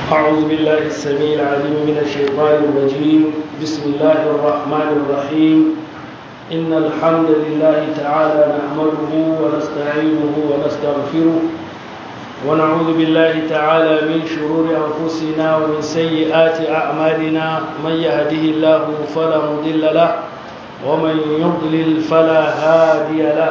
أعوذ بالله السميع العليم من الشيطان الرجيم بسم الله الرحمن الرحيم إن الحمد لله تعالى نحمده ونستعينه ونستغفره ونعوذ بالله تعالى من شرور أنفسنا ومن سيئات أعمالنا من يهده الله فلا مضل له ومن يضلل فلا هادي له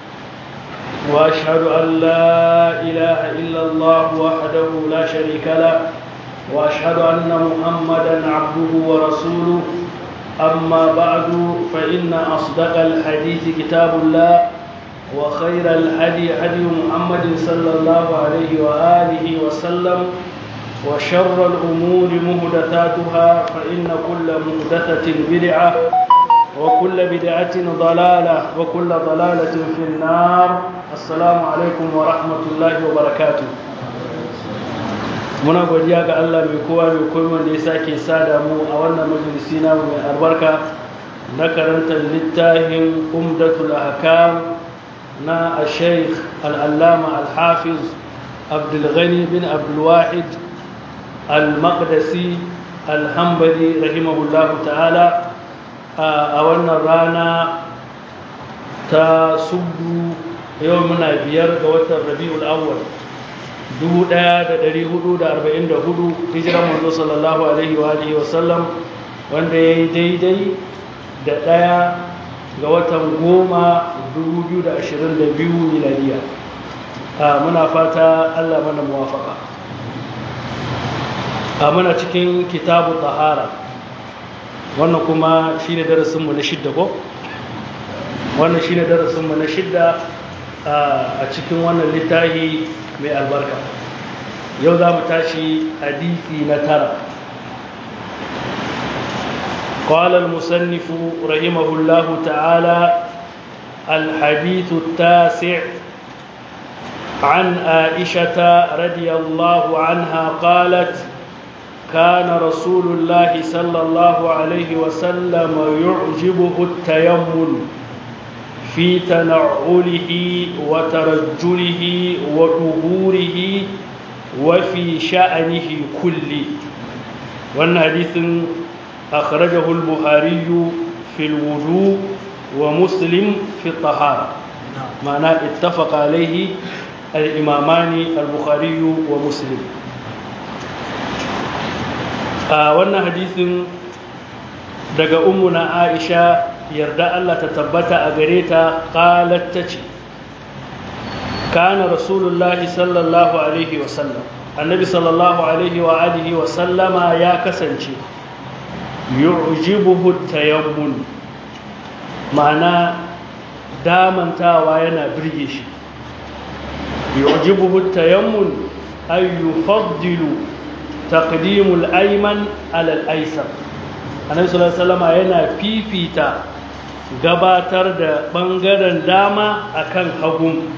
واشهد ان لا اله الا الله وحده لا شريك له واشهد ان محمدا عبده ورسوله اما بعد فان اصدق الحديث كتاب الله وخير الهدي هدي محمد صلى الله عليه واله وسلم وشر الامور محدثاتها فان كل محدثه بدعه وكل بدعة ضلالة وكل ضلالة في النار السلام عليكم ورحمة الله وبركاته muna godiya ga Allah mai kowa mai komai wanda ya sake sada mu a wannan majalisi namu mai albarka na karantar littafin umdatul ahkam na al-sheikh al-allama al-hafiz abdul ghani bin abdul wahid al-maqdisi al-hanbali rahimahullahu ta'ala a wannan rana ta sudu yau muna biyar ga watan rabi'ul awwal 1444 hijiran manzo sallallahu alaihi wa alihi wa sallam wanda yayi daidai da daya ga watan goma 2022 miladiya muna fata Allah mana muwafaka a muna cikin kitabu tahara wannan kuma shi ne darasinmu na shidda ko wannan shi ne darasinmu na shidda a cikin wannan littafi mai albarka yau za mu tashi hadisi na tara قال المصنف رحمه الله تعالى الحديث التاسع عن عائشة رضي الله عنها قالت كان رسول الله صلى الله عليه وسلم يعجبه التيمم في تنعله وترجله وظهوره وفي شأنه كله وأن حديث أخرجه البخاري في الوضوء ومسلم في الطهارة معناه اتفق عليه الإمامان البخاري ومسلم a wannan hadisin daga na aisha yarda Allah ta tabbata a gare ta qalat tace kana rasulullahi sallallahu alaihi wa sallam annabi sallallahu alaihi wa alihi wa sallama ya kasance yu'jibuhu tayammun ma'ana damantawa yana birge shi yu'jibuhu tayammun ay yufaddilu taqdimul ayman ala al-aysar annabi sallallahu alaihi wasallam yana fifita gabatar da bangaren dama akan hagun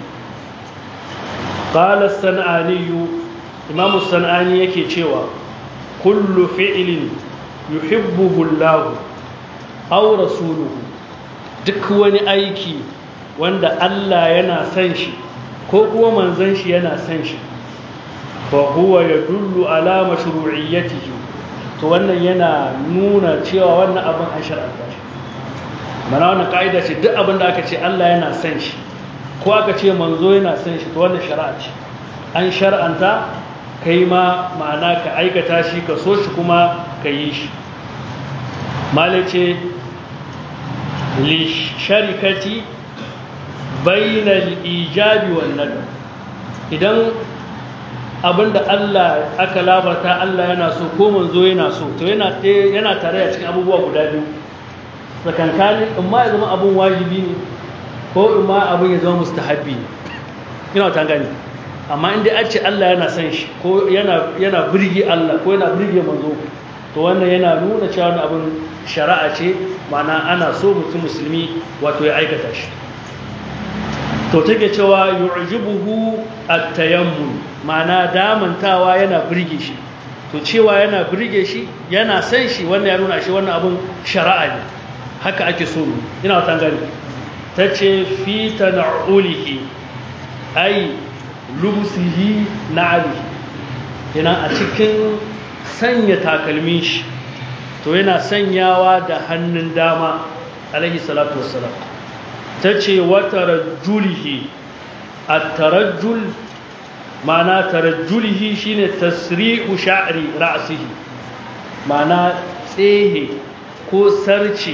qala as-sanani imam as-sanani yake cewa kullu fi'lin yuhibbuhu Allah aw rasuluhu duk wani aiki wanda Allah yana son shi ko kuma manzon shi yana son shi fahuwa ya dullu alama shuru'iyyatihi to wannan yana nuna cewa wannan abin an shar'anta shi mana wannan ka'ida ce duk abin da aka ce Allah yana son shi ko aka ce manzo yana son shi to wannan shari'a ce an shar'anta kai ma ma'ana ka aikata shi ka so shi kuma ka yi shi mala ce li sharikati bainal ijabi wan nadab idan abinda Allah aka labarta Allah yana so ko manzo yana so to yana yana tare da cikin abubuwa guda biyu tsakankanin in ma ya zama abun wajibi ne ko in ma abun ya zama mustahabbi ne ina ta gani amma in dai an ce Allah yana son shi ko yana yana birge Allah ko yana birge manzo to wannan yana nuna cewa wannan abun shari'a ce ma'ana ana so mutum musulmi wato ya aikata shi to take cewa yu'jibuhu at-tayammum ma'ana damantawa yana birge shi to cewa yana birge shi yana san shi wannan ya nuna shi wannan abun shari'a ne haka ake so mu ina wata gani tace fi tan'ulihi ay lubsihi na'ali yana a cikin sanya takalmin shi to yana sanyawa da hannun dama alaihi salatu wassalam ta ce wata rajulihi a tarajjul mana tarajjulihi shine tasri'u sha'ri ra'sihi mana tsehe ko sarce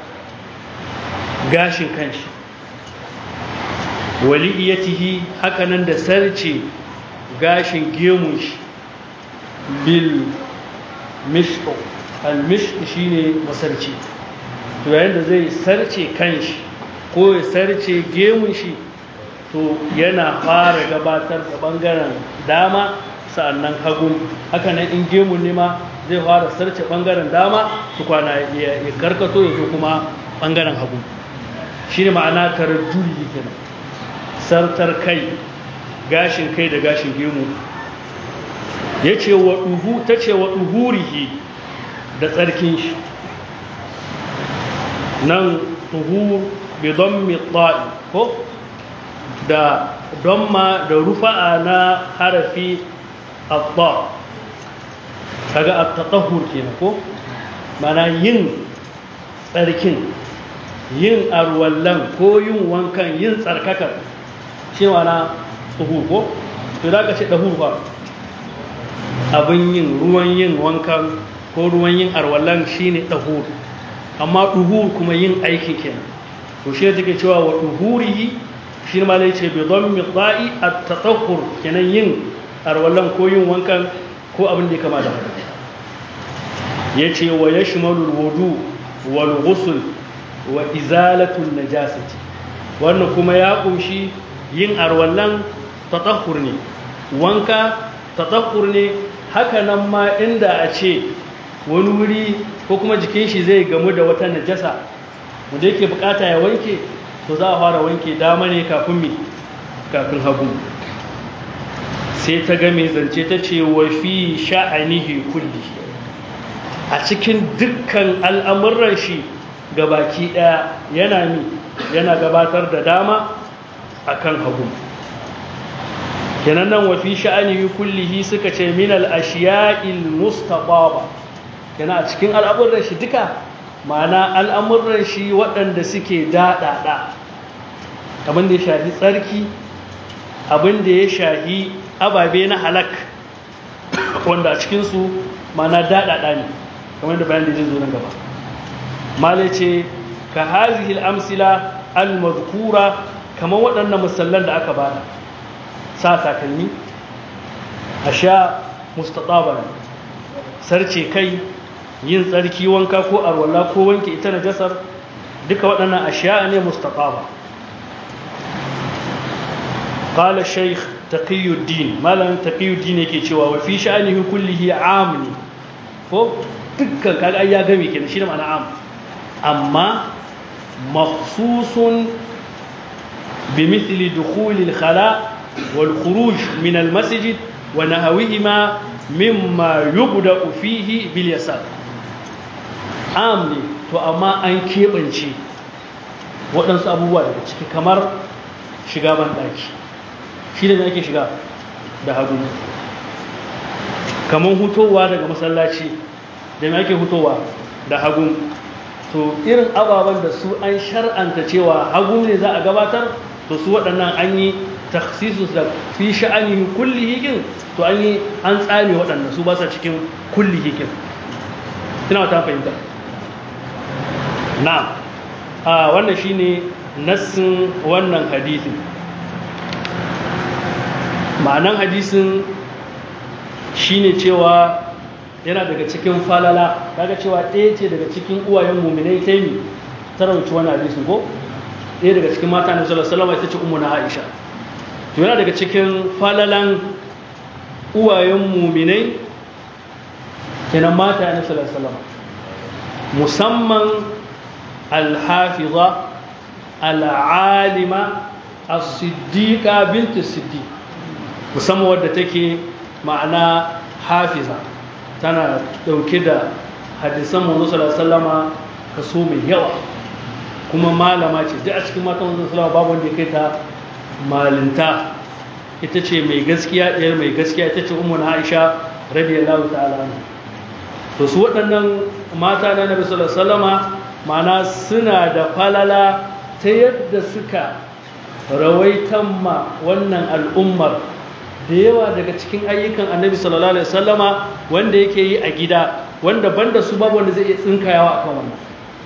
gashin kanshi waliyatihi hakanan da sarce gashin gemun shi bil mishq al mishq shine masarci to yayin da zai sarce kanshi ko ya sarce gemun shi to yana fara gabatar da bangaren dama sa'annan hagun hakanan in gemun ne ma zai fara sarce bangaren dama tukwana ya karkato ya zo kuma bangaren hagu shi ne ma'ana tarjuli kenan sartar kai gashin kai da gashin gemu ya ce wa ɗuhu ta ce wa ɗuhurihi da tsarkin shi nan ɗuhu bidon mitsa'i ko da donma da rufa'a na harafi abba kaga at-tatahhur kenan ko mana yin tsarkin yin arwallan ko yin wankan yin tsarkakar shi mana tsuhur ko to da ka ce dahur fa abin yin ruwan yin wankan ko ruwan yin arwallan shine dahur amma duhur kuma yin aiki kenan to shi take cewa wa duhurihi shi ma ne ce bi dhammi dha'i at-tatahhur kenan yin arwallan ko yin wankan ko abin da ya kama da haka ya ce wa ya shimalul wudu wal ghusl wa izalatul najasati wannan kuma ya kunshi yin arwallan tatahhur ne wanka tatahhur ne haka nan ma inda a ce wani wuri ko kuma jikin shi zai gamu da wata najasa wanda yake bukata ya wanke to za a fara wanke dama ne kafin mi kafin hagu sai ta ga mai zance ta ce wa fi sha'anihi kullihi a cikin dukkan al'amuran shi baki ɗaya yana mi yana gabatar da dama a kan hagu kenan nan wafi sha'anihi kullihi suka ce min al'ashiya'il mustaqaba kenan a cikin al'amuran shi duka ma'ana al'amuran shi waɗanda suke daɗaɗa abin da ya shafi tsarki abin da ya shafi ababe na halak wanda a cikinsu ma'ana daɗaɗa ne kamar da bayan da zai zo nan gaba malai ce ka hazihil amsila al-mazkura kamar waɗannan musallan da aka bada sa takalmi a sha mustaɗaba sarce kai yin tsarki wanka ko arwala ko wanke ita na jasar duka waɗannan ashiya ne mustaɗaba قال الشيخ تقي الدين مالا تقي الدين yake cewa wa fi sha'anihi kullihi amni ko dukkan kaga ai ya game kenan shine ma'ana am amma makhsusun bimithli dukhul al-khala wal khuruj min al-masjid wa nahawihima mimma yubda fihi bil yasar am ne to amma an kebance waɗansu abubuwa daga ciki kamar shiga ban ɗaki shi ne ake shiga da hagu kamar hutowa daga masallaci da mai ake hutowa da hagu to irin ababen da su an shar'anta cewa hagu ne za a gabatar to su waɗannan an yi taksisus da fi sha'ani kulli hikin to an yi an tsame waɗannan su ba sa cikin kulli hikin ina wata fahimta na a wannan shine nassin wannan hadisin ma'anan hadisin shine cewa yana daga cikin falala kaga cewa ɗaya ce daga cikin uwayen muminai ta yi ta rauci wani hadisin ko ɗaya daga cikin mata na sallallahu alaihi ita ce ummu na Aisha to yana daga cikin falalan uwayen muminai kenan mata na sallallahu alaihi musamman al-hafiza al-alima as-siddiqa bint as-siddiq musamman wadda take ma'ana hafiza tana dauke da hadisan manzo sallallahu alaihi kaso mai yawa kuma malama ce duk a cikin matan manzo sallallahu babu wanda ya kai ta malinta ita ce mai gaskiya ɗayar mai gaskiya ita ce ummu Aisha radiyallahu ta'ala anhu to su waɗannan mata na nabi sallallahu alaihi wasallama mana suna da falala ta yadda suka rawaitan ma wannan al'ummar da yawa daga cikin ayyukan annabi sallallahu alaihi wasallama wanda yake yi a gida wanda banda su babu wanda zai iya tsinkayawa akan wannan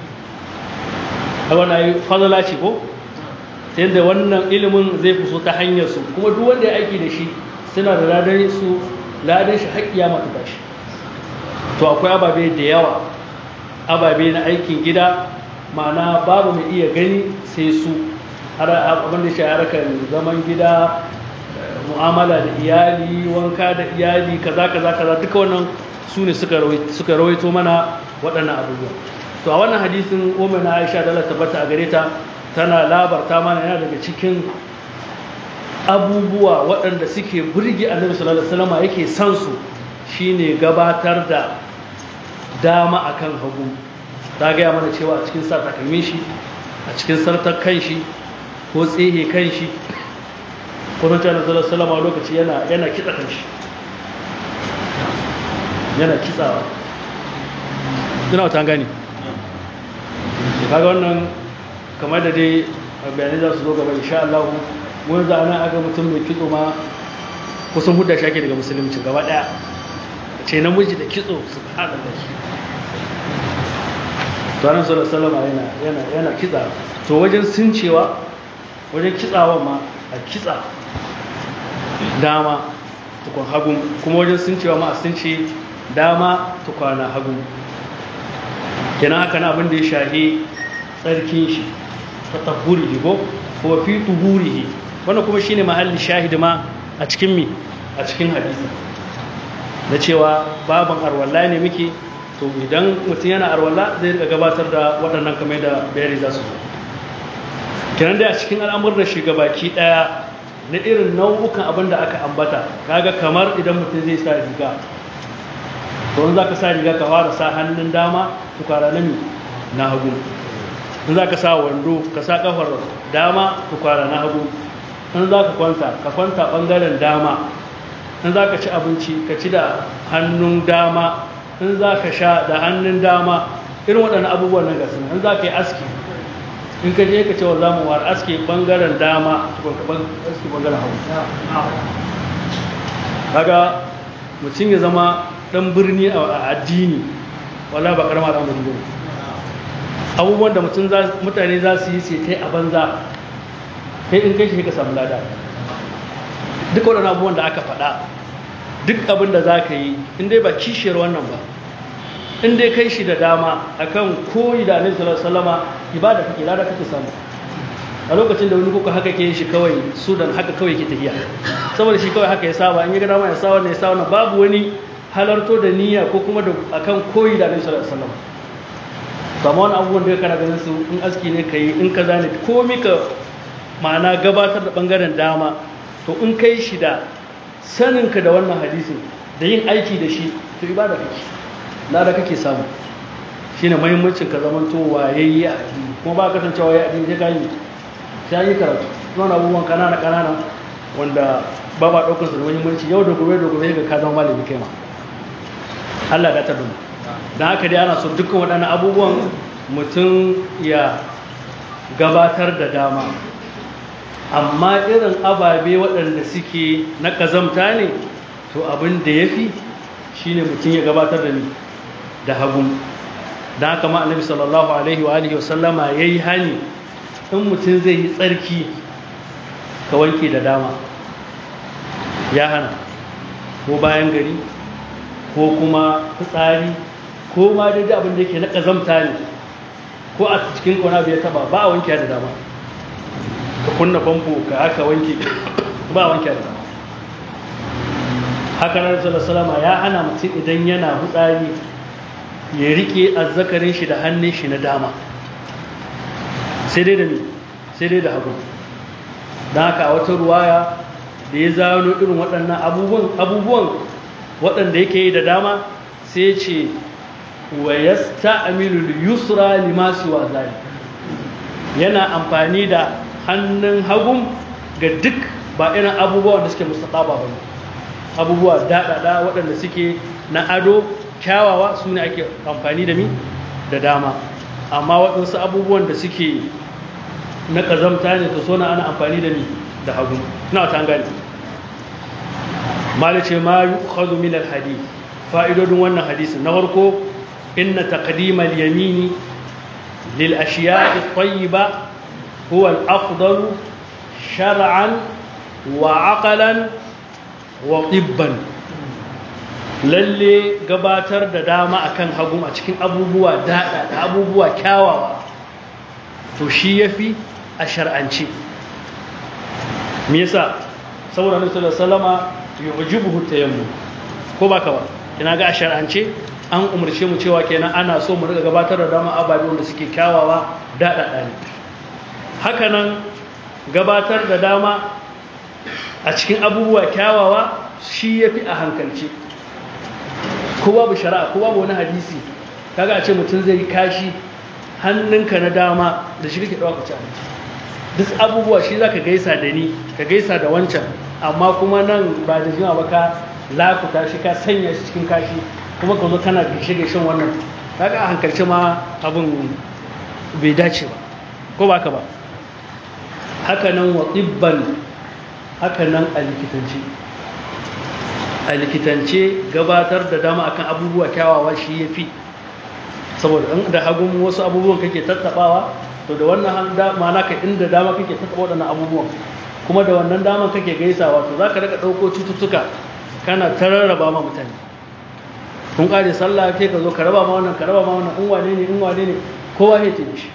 a wannan falala ce ko yadda wannan ilimin zai fi so ta hanyar su kuma duk wanda ya aiki da shi suna da ladan su ladan shi haƙƙiya mata tashi to akwai ababe da yawa ababe na aikin gida ma'ana babu mai iya gani sai su abin da shi harkar zaman gida mu'amala da iyali wanka da iyali kaza kaza kaza duka wannan su ne suka rawaito mana waɗannan abubuwa to a wannan hadisin umar na aisha da tabbata a gare ta tana labarta mana yana daga cikin abubuwa waɗanda suke burge annabi sallallahu alaihi wasallam yake son su shine gabatar da dama akan hagu ta gaya mana cewa a cikin sa takalmin shi a cikin sartar kanshi ko tsehe kanshi ko na cewa sallallahu alaihi wasallam lokaci yana yana kitsa kanshi yana kitsawa ina wata gani kaga wannan kamar da dai bayanai za su zo gaba insha Allah mun za ana aga mutum mai kitso ma kusan hudda shake daga musulunci gaba daya ce namiji da kitso su hada da shi tsarin salama yana yana yana kitsa to wajen suncewa wajen kitsawa ma a kitsa dama tukun hagun kuma wajen suncewa ma a sunce dama tukwana hagun kenan haka na abin da ya shahi tsarkin shi ta tahurihi ko ko fi tuhurihi wannan kuma shine mahalli shahidi ma a cikin mi a cikin hadisi na cewa baban arwalla ne muke to idan mutum yana arwalla zai rika gabatar da waɗannan kamar da bayani za su zo kenan dai a cikin al'amur da shiga baki ɗaya na irin nau'ukan abin da aka ambata kaga kamar idan mutum zai sa riga to in za ka sa riga ka fara sa hannun dama tukara na mi na hagu in za ka sa wando ka sa kafar dama tukwara na hagu in za ka kwanta ka kwanta ɓangaren dama in za ka ci abinci ka ci da hannun dama in za ka sha da hannun dama irin waɗannan abubuwan nan gasu in za ka yi aski in ka je ka ce wa za mu war aski ɓangaren dama tukun ka aski ɓangaren hagu kaga mutum ya zama ɗan birni a addini wala ba ƙarama da birni abubuwan da mutane za su yi sai a banza kai in kai shi ka samu lada duk waɗannan abubuwan da aka faɗa duk abin da za ka yi in dai ba kishiyar wannan ba in dai kai shi da dama akan koyi da annabi sallallahu alaihi wasallama ibada kake lada kake samu a lokacin da wani kuka haka ke shi kawai sudan haka kawai ke tafiya saboda shi kawai haka ya saba in ya ga dama ya sa wannan ya sa wannan babu wani halarto da niyya ko kuma da akan koyi da annabi sallallahu alaihi wasallama kama wani abubuwan da kana ganin su in aski ne ka yi in ka zane komi ka ma'ana gabatar da bangaren dama to in kai shi da saninka da wannan hadisin da yin aiki da shi to ibada kake lada kake samu shine muhimmancin ka zaman to wayayye a addini kuma ba ka kasancewa ya addini sai ka yi sai yi karatu wannan abubuwan kanana kanana wanda ba ba daukar su da muhimmanci yau da gobe da gobe ga ka zama malami kai ma Allah ya tabbata don haka dai ana so dukkan waɗannan abubuwan mutum ya gabatar da dama amma irin ababe waɗanda suke na ƙazamta ne to abin da ya fi shi ne mutum ya gabatar da ni da hagun don haka ma annabi sallallahu alaihi wa alihi wasallama ya yi hani in mutum zai yi tsarki ka wanke da dama ya hana ko bayan gari ko kuma fitsari ko ma daidai abin da yake na ƙazamta ne ko a cikin kwana bai taba ba a wanke da dama ka kunna famfo ka aka wanke ba a wanke da dama haka nan salama ya hana mutum idan yana hutsari ya rike azzakarin shi da hannun shi na dama sai dai da mi sai dai da hagu don haka a wata ruwaya da ya zano irin waɗannan abubuwan waɗanda yake yi da dama sai ce wa yasta'milu al-yusra lima siwa zalik yana amfani da hannun hagun ga duk ba irin abubuwan da suke mustaqaba ba abubuwa daɗaɗa waɗanda suke na ado kyawawa su ne ake amfani da mi da dama amma waɗansu abubuwan da suke na ƙazamta ne to sona ana amfani da mi da hagu na ta gani malice ma yi kwallo milar hadith fa'idodin wannan hadisi na farko inna taqdimal yamini lil ashiya'i tayyiba huwa al-afdalu shar'an wa aqalan wa tibban lalle gabatar da dama akan hagu a cikin abubuwa dada da abubuwa kyawawa to shi yafi a shar'ance me yasa saboda Annabi sallallahu alaihi wasallama yujibuhu tayammum ko baka ba kina ga a shar'ance an umarce mu cewa kenan ana so mu riga gabatar da dama ababe wanda suke kyawawa dada ne haka nan gabatar da dama a cikin abubuwa kyawawa shi yafi a hankalce ko babu shari'a ko babu wani hadisi kaga a ce mutum zai kashi hannunka na dama da shi kake ɗauka ci abinci duk abubuwa shi za ka gaisa da ni ka gaisa da wancan amma kuma nan ba da jima ba ka lakuta shi ka sanya shi cikin kashi kuma ka zo kana gaishe gaishen wannan kaga a hankalci ma abin bai dace ba ko ba ka ba haka nan wa tsibban haka nan a likitanci a likitance gabatar da dama akan abubuwa kyawawa shi ya fi saboda in da hagun wasu abubuwan kake tattabawa to da wannan mana ka inda dama kake tattaba waɗannan abubuwan kuma da wannan daman kake gaisawa to za ka daga ɗauko cututtuka kana ta rarraba ma mutane kun ƙare sallah ke ka zo ka raba ma wannan ka raba ma wannan in wane ne in wane ne kowa ya ce shi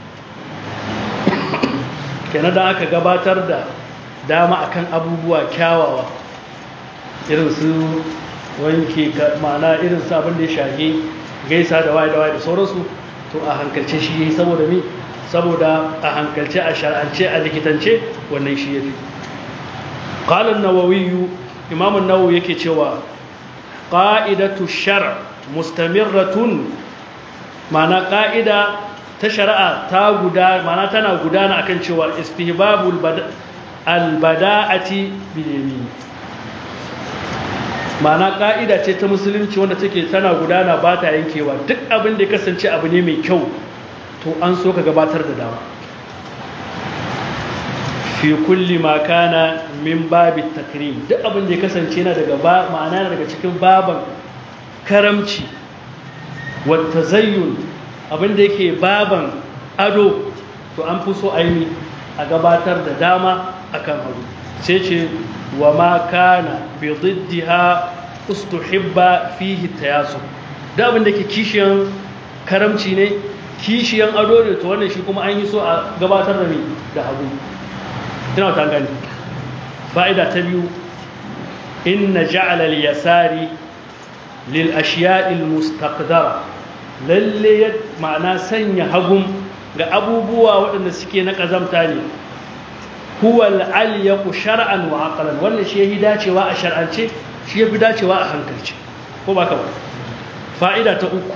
kenan da aka gabatar da dama akan abubuwa kyawawa irin su wanke ma'ana irin su abin da ya shafi gaisa da waye da waye da sauransu to a hankalce shi yayi saboda me saboda a hankalce a shar'ance a likitance wannan shi yafi qala an-nawawi imam an-nawawi yake cewa qa'idatu shar' mustamirratun ma'ana qa'ida ta shari'a ta guda ma'ana tana gudana akan cewa istihbabul al-bada'ati bil yamin ma'ana ƙa'ida ce ta musulunci wanda take tana gudana ba ta yankewa duk abin da ya kasance abu ne mai kyau to an so ka gabatar da dama fi kulli ma kana min babit takrim duk abin da ya kasance yana daga ba ma'ana daga cikin baban karamci wa tazayyun abin da yake baban ado to an fi so aini a gabatar da dama akan hagu sai ce wa ma kana bi diddiha ustuhibba fihi tayasu da abin da ke kishiyan karamci ne kishiyan ado ne to wannan shi kuma an yi so a gabatar da ni da hagu ina ta gani fa'ida ta biyu inna ja'ala al-yasari lil ashiya'i al-mustaqdara lalle ma'ana sanya hagun ga abubuwa waɗanda suke na kazamta ne huwa al-alyaqu shar'an wa aqlan wannan shi yafi dacewa a shar'ance shi yafi dacewa a hankalce ko baka ba fa'ida ta uku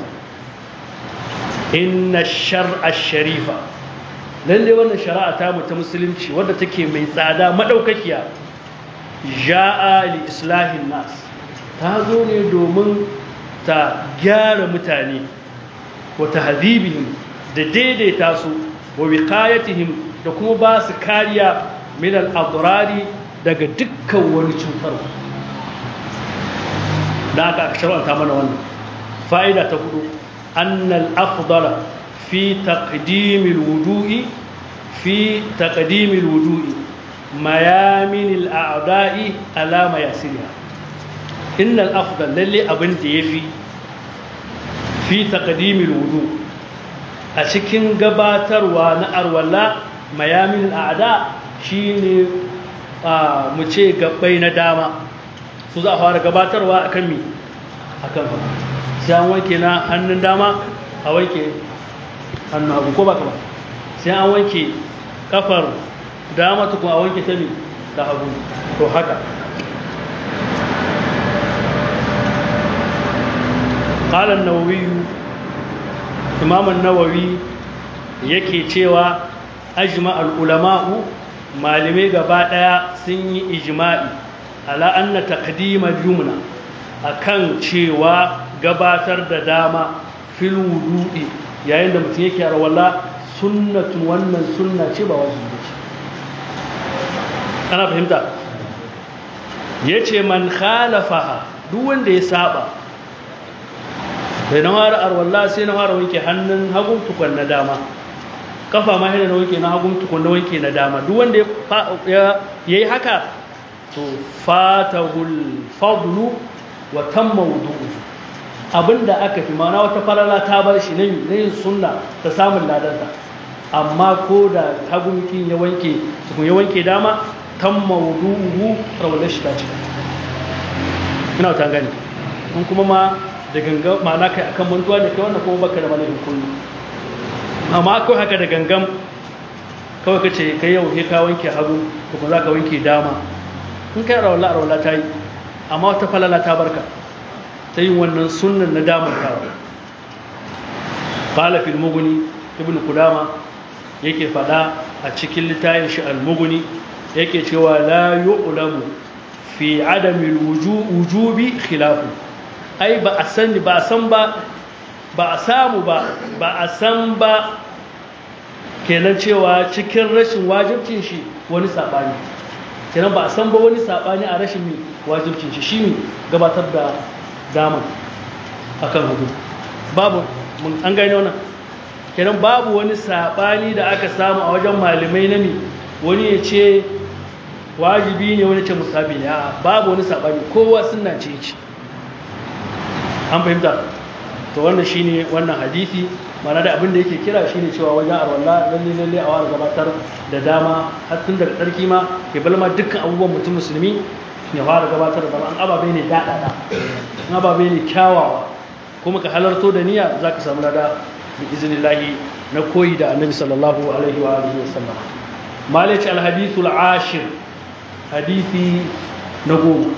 inna shar'a sharifa lalle wannan shari'a ta mu ta musulunci wadda take mai tsada madaukakiya ja'a li islahin nas ta zo ne domin ta gyara mutane wa tahdhibihim da daidaita su wa wiqayatihim da kuma ba su kariya min al-adrari daga dukkan wani cutarwa da aka shar'anta mana wannan fa'ida ta hudu annal afdala fi taqdimil wudu'i fi taqdimil wudu'i mayamin al-a'da'i ala mayasiriha innal afdal lalle abin da yafi fi taqdimil wudu a cikin gabatarwa na arwala mayamin al'ada shine mu ce gabbai na dama su za a fara gabatarwa akan mi akan sai an wanke na hannun dama a wanke hannun hagu ko ba ba sai an wanke kafar dama tukun a wanke ta mi da hagu to haka قال النووي إمام النووي yake cewa ajma al-ulama'u malamai gaba daya sun yi ijma'i ala anna taqdima yumna akan cewa gabatar da dama fil wudu'i yayin da mutum yake arwala sunnatun wannan sunna ce ba wajibi ce ana fahimta yace man khalafaha duk wanda ya saba bai na fara arwalla sai na fara wanke hannun hagun tukun na dama kafa ma yana na wanke na hagun tukun na wanke na dama duk wanda ya yi haka to fatahul fadlu wa tamma wudu'u abinda aka fi mana wata falala ta bar shi na yin sunna ta samun ladanta amma ko da hagun kin ya wanke tukun ya wanke dama tamma wudu'u rawar shi ta cika ina ta gani in kuma ma da gangan ma'ana kai akan mantuwa da kai wannan kuma baka da malamin kullu amma ko haka da gangan kawai kace kai yau he ka wanke hagu to kuma zaka wanke dama in kai rawala rawala ta yi amma wata falala ta barka ta yin wannan sunnan na damar kawa qala fil mughni ibnu qudama yake fada a cikin littafin shi al mughni yake cewa la yu'lamu fi adami wujubi khilafu ai ba a sani ba a san ba ba a samu ba ba a san ba kenan cewa cikin rashin wajibcin shi wani sabani kenan ba a san ba wani sabani a rashin wajibcin shi shi gabatar da dama akan hudu babu mun an gane wannan kenan babu wani sabani da aka samu a wajen malamai na mi wani ya ce wajibi ne wani ce musabi ne a babu wani sabani kowa sunna ce ce an fahimta to wannan shine wannan hadisi mana da abin da yake kira shine cewa wajen arwalla lalle lalle a wani gabatar da dama har tun daga tsarki ma ke balma dukkan abubuwan mutum musulmi ne fara gabatar da dama an ababe ne daɗaɗa an ababe ne kyawawa kuma ka halarto da niyya za ka samu lada bi iznillahi na koyi da annabi sallallahu alaihi wa alihi wa sallam malici alhadithul ashir hadisi na goma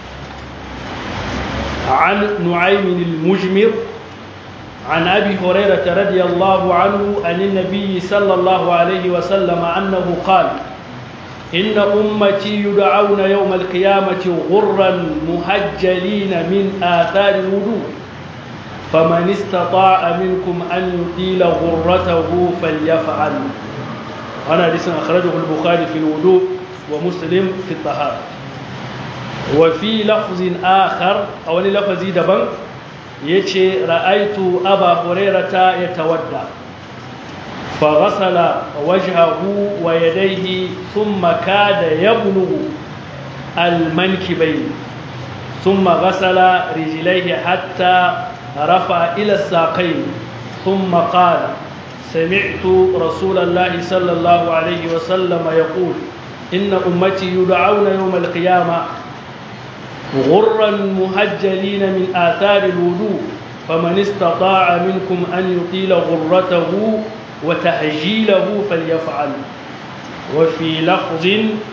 عن نعيم المجمر عن أبي هريرة رضي الله عنه عن النبي صلى الله عليه وسلم أنه قال إن أمتي يدعون يوم القيامة غرا مهجلين من آثار الوضوء فمن استطاع منكم أن يطيل غرته فليفعل أنا حديث أخرجه البخاري في الوضوء ومسلم في الطهارة وفي لفظ آخر أو لفظ دبن يتي رأيت أبا هريرة يتودى فغسل وجهه ويديه ثم كاد يبلغ المنكبين ثم غسل رجليه حتى رفع إلى الساقين ثم قال سمعت رسول الله صلى الله عليه وسلم يقول إن أمتي يدعون يوم القيامة غرا مهجلين من آثار الوضوء فمن استطاع منكم أن يطيل غرته وتهجيله فليفعل وفي لفظ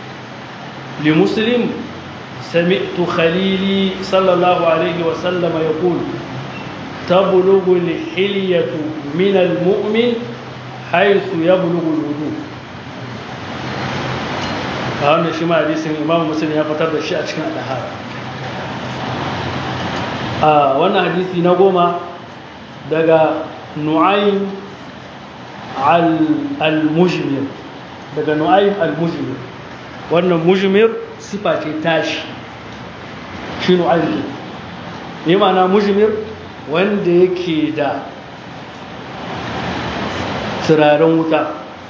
لمسلم سمعت خليلي صلى الله عليه وسلم يقول تبلغ الحلية من المؤمن حيث يبلغ الوضوء wannan shi ma hadisin imamu muslim ya fitar da shi a cikin al'ahara a wannan hadisi na goma daga nu'aym al-mujmir daga nu'aym al-mujmir wannan mujmir sifa ce tashi shi nu'aym ke ne ma'ana mujmir wanda yake da turaren wuta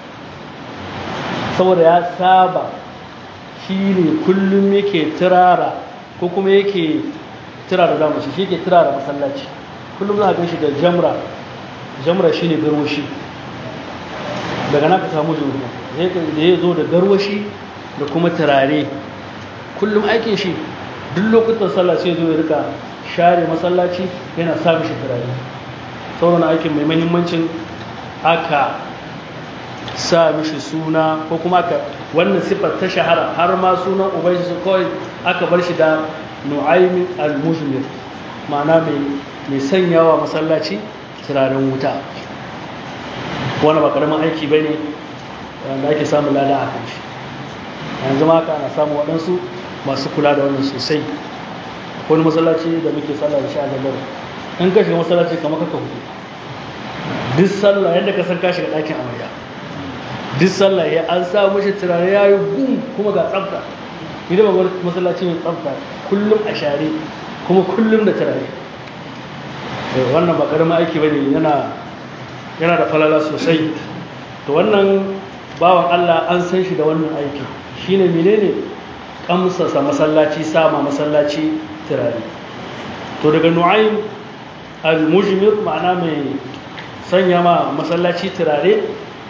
saboda ya saba shi ne kullum yake turara ko kuma yake turara da mace shi yake turara masallaci kullum za a gan shi da jamra jamra shi ne garwashi daga na ka samu juna da ya zo da garwashi da kuma turare kullum aikin shi duk lokutan sallah sai zo ya rika share masallaci yana sa mishi turare sauran aikin mai mahimmancin aka sa mishi suna ko kuma aka wannan siffar ta shahara har ma sunan ubanshi su kawai aka bar shi da nu'aymin al-mujmir ma'ana mai sanyawa masallaci turaren wuta wani ba karamin aiki ba ne wanda ake samun lada a kan shi yanzu ma ka ana samu waɗansu masu kula da wannan sosai wani masallaci da muke sallah da shi a lambar in ka shiga masallaci kamar kaka hutu duk sallah yadda ka san ka shiga ɗakin amarya duk sallah ya an sa mashi turare ya yi gum kuma ga tsafta idan ba wani masallaci mai tsafta kullum a share kuma kullum da turare wannan ba ƙaramin aiki bane yana yana da falala sosai to wannan bawan Allah an san shi da wannan aiki shine menene kamsasa masallaci sama masallaci turare to daga nu'aym al-mujmir ma'ana mai sanya ma masallaci turare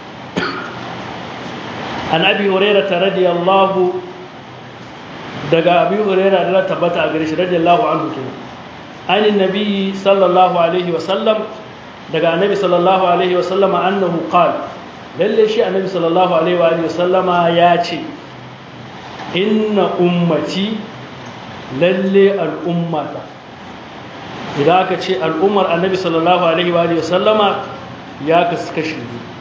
an abi hurairah radiyallahu daga abi hurairah da tabbata a gare shi radiyallahu anhu kenan anin nabi sallallahu alaihi wa sallam daga annabi sallallahu alaihi wa sallama annahu qala lalle shi annabi sallallahu alaihi wa sallama ya ce inna ummati lalle al'ummata idan aka ce al'ummar annabi sallallahu alaihi wa sallama ya kasu kashi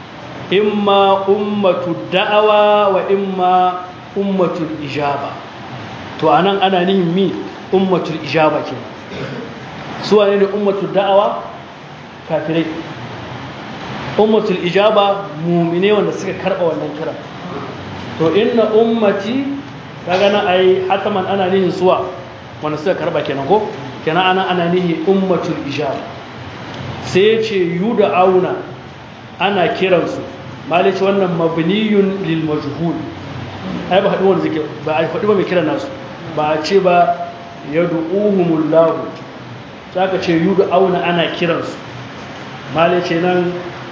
imma ummatu da'awa wa imma ummatul ijaba to anan ana nihin mi ummatul ijaba ke su wane ne ummatul da'awa kafirai ummatul ijaba mumine wanda suka karba wannan kira to inna ummati kaga na ai hataman ana nihin suwa wanda suka karba kenan ko kenan ana ana nihi ummatul ijaba sai ya ce yuda auna ana kiransu malice wannan mabniyun lil majhul ai ba haɗu wanda zike ba a faɗi ba mai kiran nasu ba a ce ba yad'uhumullahu saka ce yuda auna ana kiransu malice nan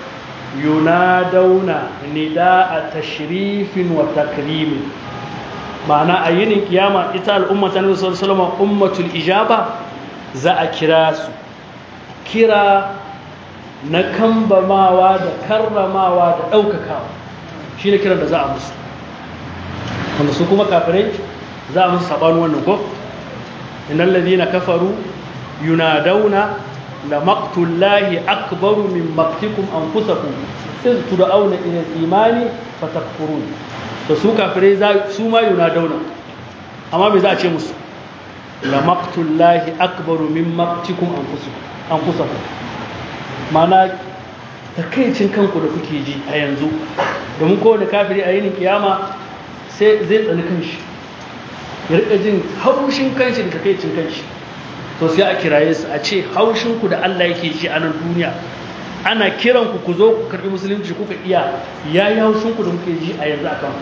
yunadawna nida'a tashrifin wa takrimin ma'ana a yinin kiyama ita al'umma ta nabi sallallahu alaihi wasallam ummatul ijaba za a kira su kira na kambamawa da karramawa da ɗaukakawa shi ne kiran da za a musu wanda su kuma kafirai za a musu saɓanu wannan ko inan lalina kafaru yunadauna da maktullahi akbaru min maktikum an kusaku iz tuda'auna ila imani fatakfurun da su kafirai su ma yunadauna amma me za a ce musu la maktullahi akbaru min maktikum an kusaku mana takaicin kanku da kuke ji a yanzu domin kowane kafiri a yinin kiyama sai zai tsani kanshi ya rika jin haushin kanshi da takaicin kanshi to sai a kiraye su a ce haushinku da Allah yake ji a nan duniya ana kiran ku ku zo ku karbi musulunci kuka iya ya yi haushinku da kuke ji a yanzu akan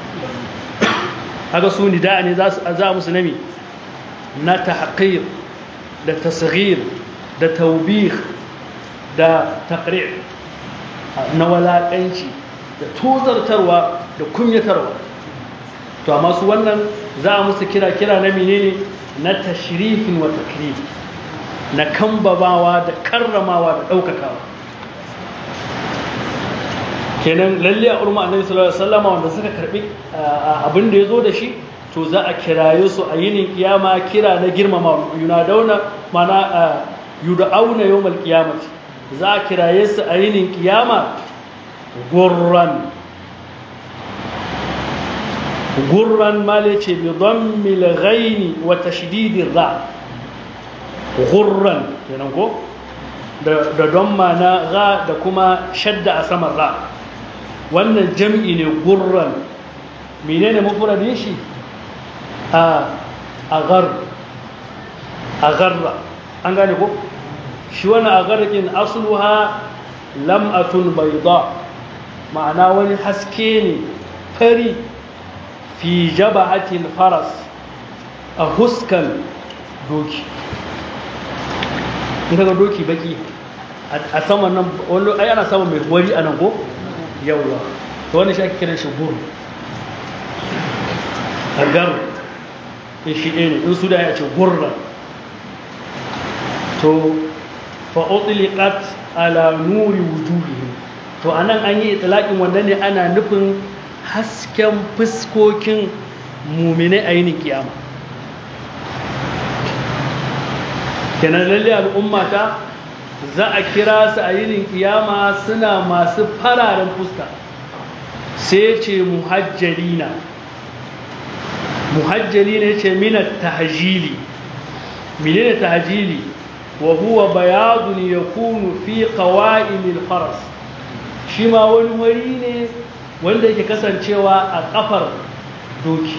haka su ni da ne za su za musu nami na tahqir da tasghir da taubih da taqri' na walakanci da tozartarwa da kunyatarwa to amma su wannan za a musu kira kira na menene na tashrifin wa takrim na kambabawa da karramawa da daukakawa kenan lalle a urma annabi sallallahu alaihi wasallam wanda suka karbi abin da yazo da shi to za a kiraye su a yinin kiyama kira na girmama yunadauna mana yud'auna yawmal qiyamati za a kiraye su a yinin kiyama gurran gurran male ce bi dhammil ghaini wa tashdidir ra gurran kenan ko da don na ra da kuma shadda a saman ra wannan jam'i ne gurran menene mufradin shi a agar agarra an gane ko shi wannan agarrakin asluha lam'atun bayda ma'ana wani haske ne fari fi jaba'atil faras a huskan doki in kaga doki baki a saman nan wani ai ana samun mai wari a nan ko yawwa to wani shi ake kiran shi gur agar in shi ɗaya ne in su da ya ce gurra to fa'utliqat ala nuri wujuhihim to anan an yi itlaqin wannan ne ana nufin hasken fuskokin mu'mine a yinin kiyama kenan lalle al'ummata za a kira su a yinin kiyama suna masu fararen fuska sai ce muhajjalina muhajjali ne ce mina tahjili menene tahjili wa huwa bayadun yakunu fi qawa'imil faras shi ma wani wari ne wanda yake kasancewa a kafar doki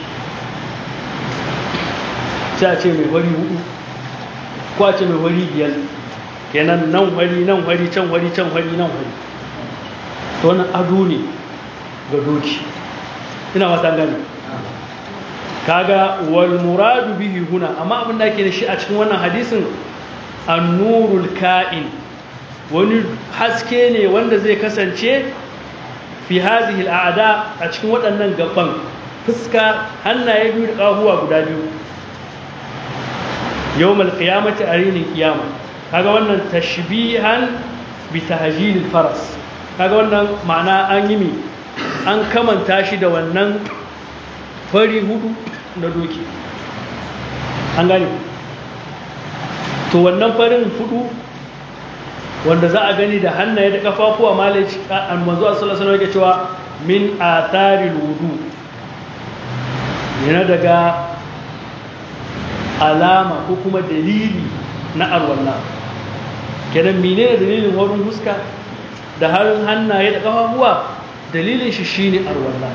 sai a ce mai wari hudu ko a ce mai wari biyar kenan nan wari nan wari can wari can wari nan wari to wannan ado ne ga doki ina wata gani kaga wal muradu bihi huna amma abin da ake da shi a cikin wannan hadisin annurul ka'in wani haske ne wanda zai kasance fi hadhihi al'ada a cikin waɗannan gaban fuska hannaye biyu da ƙahuwa guda biyu yawmal qiyamati arinin qiyama kaga wannan tashbihan bi tahjil faras kaga wannan ma'ana an yi mi an kamanta shi da wannan fari hudu na doki an gane to wannan farin hudu wanda za a gani da hannaye da kafafuwa malaci an manzo sallallahu alaihi wasallam cewa min atharil wudu yana daga alama ko kuma dalili na arwalla kenan menene dalilin wurin huska da harin hannaye da kafafuwa dalilin shi shine arwalla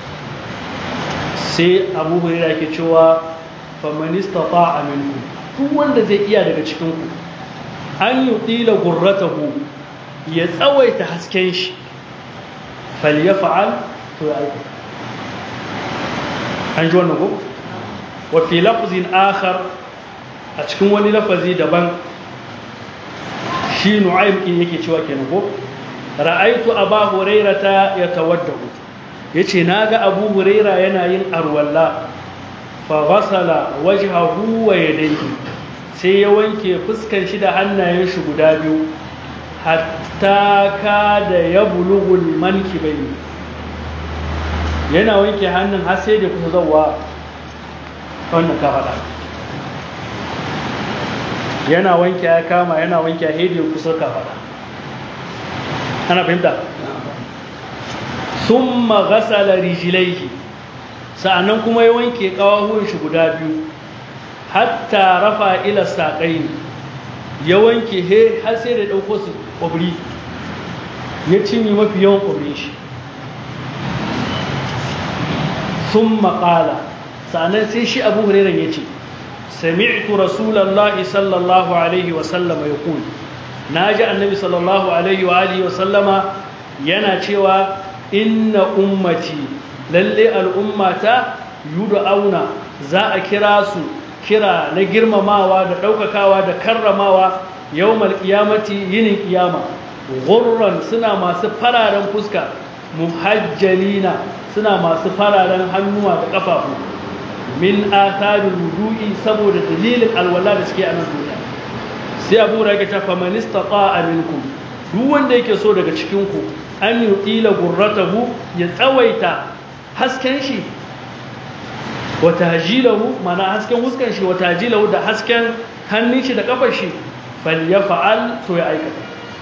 sai abu hurairah ke cewa faman istata'a minkum duk wanda zai iya daga cikin ku an yutila gurratahu ya tsawaita hasken shi falyaf'al to ya aika an ji wannan ko wa fi lafzin akhar a cikin wani lafazi daban shi nu'aym din yake cewa kenan ko ra'aitu aba hurairata yatawaddahu yace naga abu huraira yana yin arwalla fa ghasala wajhahu wa yadayhi sai ya wanke fuskan shi da hannayen shi guda biyu hatta ka da ya bulughul mankibaini yana wanke hannun har sai da kusa zawa wannan ka faɗa yana wanke ya kama yana wanke ya hedi kusa ka faɗa ana fahimta sun magasala rijilaihi sa'annan kuma ya wanke ƙawahuwan shi guda biyu hatta rafa ila saƙai ya wanke he har sai da ɗauko su ƙwabri ya cinye mafi yawan ƙwabrin shi sun maƙala sa'annan sai shi abu hurairan ya ce sami'tu rasulallahi sallallahu alaihi wasallama ya kuli na ji annabi sallallahu alaihi wa alihi wasallama yana cewa inna ummati lalle al'ummata yudu auna za a kira su kira na girmamawa da ɗaukakawa da karramawa yau malƙiyamati yinin ƙiyama gurran suna masu fararen fuska muhajjalina suna masu fararen hannuwa da ƙafafu min atharin wudu'i saboda dalilin alwala da suke a nan duniya sai abu rage ta famanista a minkum duk wanda yake so daga cikinku an yi ƙila gurratahu ya tsawaita hasken shi wata hajilahu mana hasken huskan shi wata hajilahu da hasken hannun shi da kafar shi fal ya fa'al to ya aikata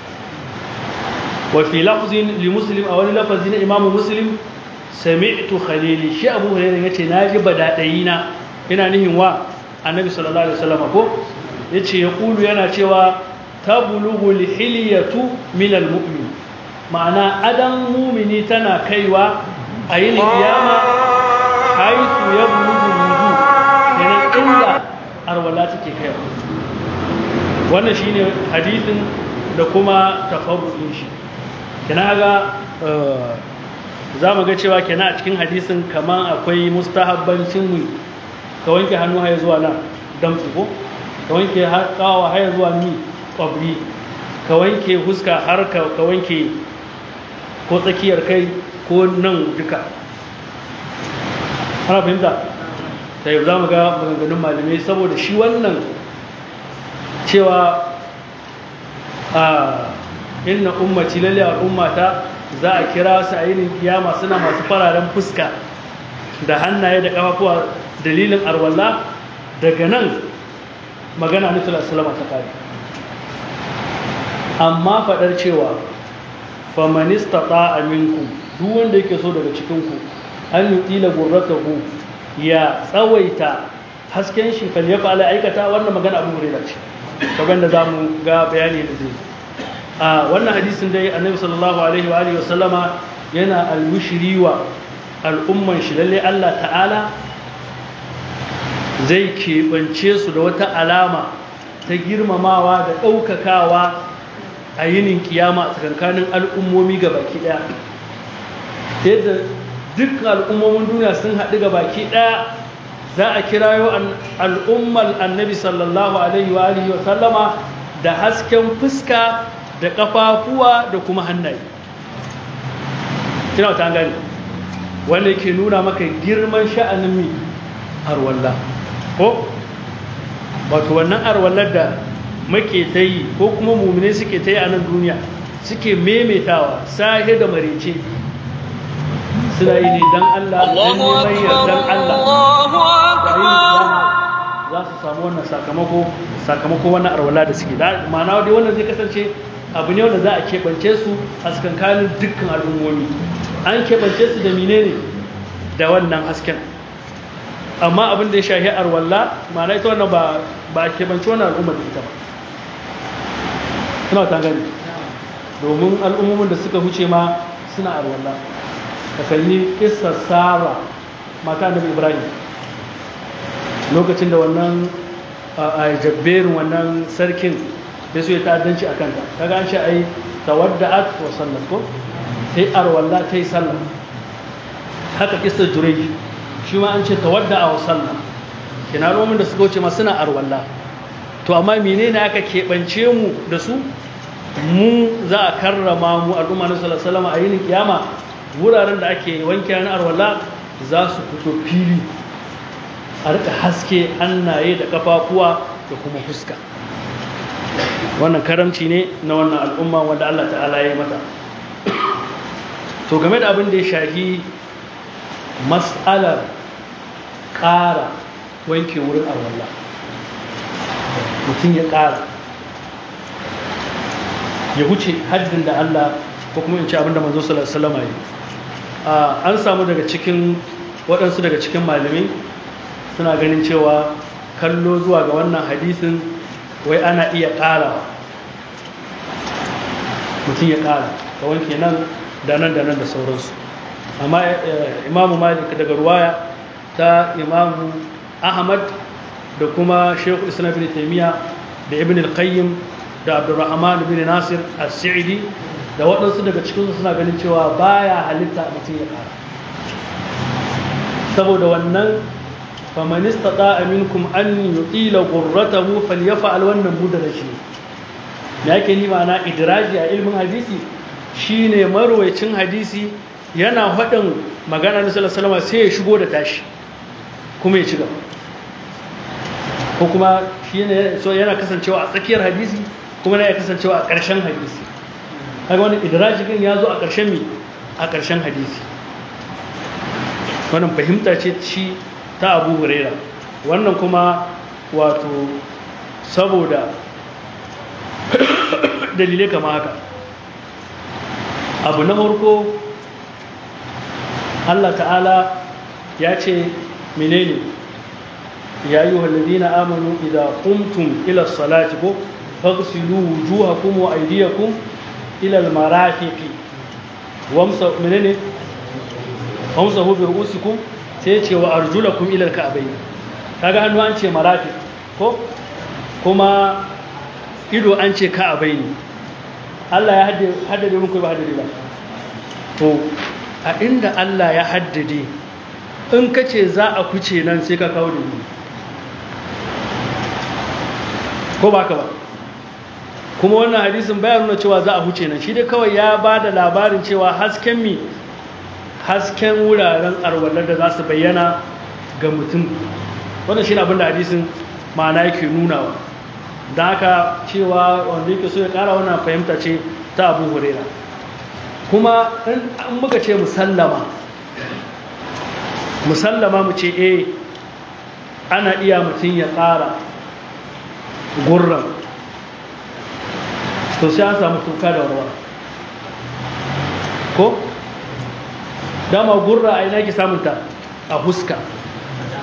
wa fi lafzin li muslim a wani lafazi na imamu muslim sami'tu khalili shi abu hurairah yace naji badadayi na ina nihin wa annabi sallallahu alaihi wasallam ko yace ya kulu yana cewa tablughu lihiliyatu min almu'min ma'ana adan mumini tana kaiwa a yin kiyama haitu ya bulugu wudu yana inda arwala take kaiwa wannan shine hadisin da kuma tafarruɗin shi kina ga za mu ga cewa kina a cikin hadisin kaman akwai mustahabbancin mu ka wanke hannu haya zuwa nan damtsu ko ka wanke kawa haya zuwa ni kwabri ka wanke huska har ka wanke ko tsakiyar kai ko nan duka ana fahimta ta yi za mu ga maganganun malamai saboda shi wannan cewa a inna ummaci lalle al'ummata za a kira su a yinin kiyama suna masu fararen fuska da hannaye da kafafuwa dalilin arwalla daga nan magana nufin salama ta kare amma faɗar cewa famanista ta aminku duk wanda yake so daga cikinku an yi ƙila gurratahu ya tsawaita hasken shi fal ya fa'ala aikata wannan magana abu hurairah ce kamar da zamu ga bayani da zai a wannan hadisin dai annabi sallallahu alaihi wa alihi wasallama yana albushiri wa al'umman shi lalle Allah ta'ala zai keɓance su da wata alama ta girmamawa da ɗaukakawa a yinin kiyama a tsakankanin al'ummomi ga baki ɗaya yadda duk al'ummomin duniya sun haɗu ga baki ɗaya za a kirayo al'ummar annabi sallallahu alaihi wa alihi wa sallama da hasken fuska da ƙafafuwa da kuma hannaye kina ta gani wanda yake nuna maka girman sha'anin mi arwalla ko wato wannan arwallar da muke ta yi ko kuma mummune suke ta yi a nan duniya suke memetawa sahe da marece suna yi ne don Allah don neman yardan Allah za su samu wannan sakamako sakamako wannan arwala da suke da ma'ana dai wannan zai kasance abu ne wanda za a keɓance su a tsakankanin dukkan al'ummomi an keɓance su da menene da wannan hasken amma abin da ya shahi arwalla ma'ana ita wannan ba ba a keɓance wannan al'ummar da ita ba ina ta gani domin al'ummomin da suka huce ma suna arwalla ka kalli kissar sara mata da ibrahim lokacin da wannan a jabberin wannan sarkin da su ya ta'addanci a kanta kaga an ce ai tawadda'at wa sallat ko sai arwalla ta yi sallah haka kissar jurej shi ma an ce tawadda'a wa sallah kina romin da suka wuce ma suna arwalla to amma menene aka keɓance mu da su mu za a karrama mu al'umma na sallallahu alaihi a yinin kiyama wuraren da ake wanke na arwalla za su fito fili a rika haske hannaye da kafafuwa da kuma fuska wannan karamci ne na wannan al'umma wanda Allah ta'ala ya yi mata to game da abin da ya shahi mas'alar ƙara wanke wurin arwalla mutum ya ƙara ya wuce haddin da Allah ko kuma in ce abin da manzo sallallahu alaihi wasallam yi an samu daga cikin waɗansu daga cikin malamai suna ganin cewa kallo zuwa ga wannan hadisin wai ana iya ƙara mutum ya ƙara ka wanke nan da nan da nan da sauransu amma imamu malik daga ruwaya ta imamu ahmad da kuma shekhu islam bin taimiyya da ibn al-qayyim da abdurrahman bin nasir as-sa'idi da waɗansu daga cikinsu suna ganin cewa baya halitta mutum ya ƙara saboda wannan faman istata minkum an yutila ghurratahu falyaf'al wannan mudraji me yake ni ma'ana idraji a ilmin hadisi shine marwayacin hadisi yana faɗin magana na sallallahu alaihi sai ya shigo da tashi kuma ya ci gaba ko kuma shine so yana kasancewa a tsakiyar hadisi kuma yana kasancewa a ƙarshen hadisi kaga wani idraji din ya zo a ƙarshen mi a ƙarshen hadisi wannan fahimta ce ci ta abu huraira wannan kuma wato saboda dalilai kama haka abu na farko Allah ta'ala ya ce menene ya yi walladina amanu idan kumtum ila salati ko fagsilu wujuhakum wa aydiyakum ila almarafiqi wamsa menene wamsahu bi ru'usikum sai ce wa arjulakum ila alka'bayn kaga hannu an ce marafiq ko kuma ido an ce ka'bayn Allah ya haddade muku ba haddade ba to a inda Allah ya haddade in ka ce za a kuce nan sai ka kawo da ni ko ba ka ba kuma wannan hadisin bayan nuna cewa za a huce nan shi dai kawai ya ba da labarin cewa hasken mi hasken wuraren arwalar da za su bayyana ga mutum wannan shi abin da hadisin ma'ana yake nunawa da haka cewa wanda yake so ya kara wannan fahimta ce ta abu hurera kuma in muka ce musallama musallama mu ce eh ana iya mutum ya ƙara gurran to sai an samu tuka da warwara ko dama gurra a ina ki samunta a huska